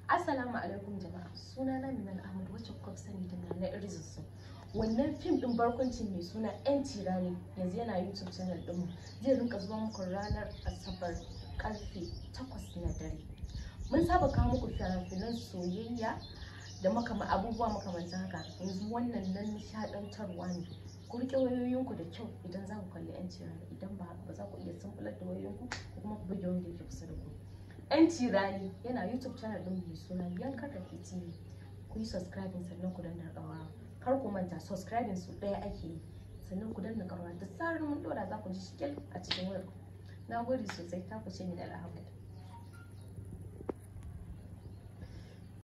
Assalamu alaikum jama'a suna na Minal Ahmad wacce kuka fi sani da Nana Irzisu wannan fim din barkwanci mai suna yan tirani yanzu yana YouTube channel ɗinmu zai rinka zuwa muku ranar Asabar karfe 8 na dare mun saba kawo muku fina-finan soyayya da makama abubuwa makamantan haka yanzu wannan nan nishaɗantarwa ne ku riƙe wayoyinku da kyau idan za ku kalli yan tirani idan ba haka ba za ku iya sumbular da wayoyinku ko kuma ku buge wanda yake kusa da ku yan tirani yana youtube channel din mai suna yankar da tv ku yi subscribing sannan ku danna ƙararrawa kar ku manta subscribing su ɗaya ake yi sannan ku danna ƙararrawa da zarar mun ɗora za ku ji shikil a cikin wayar na gode sosai ta ku ce min alhamdulillah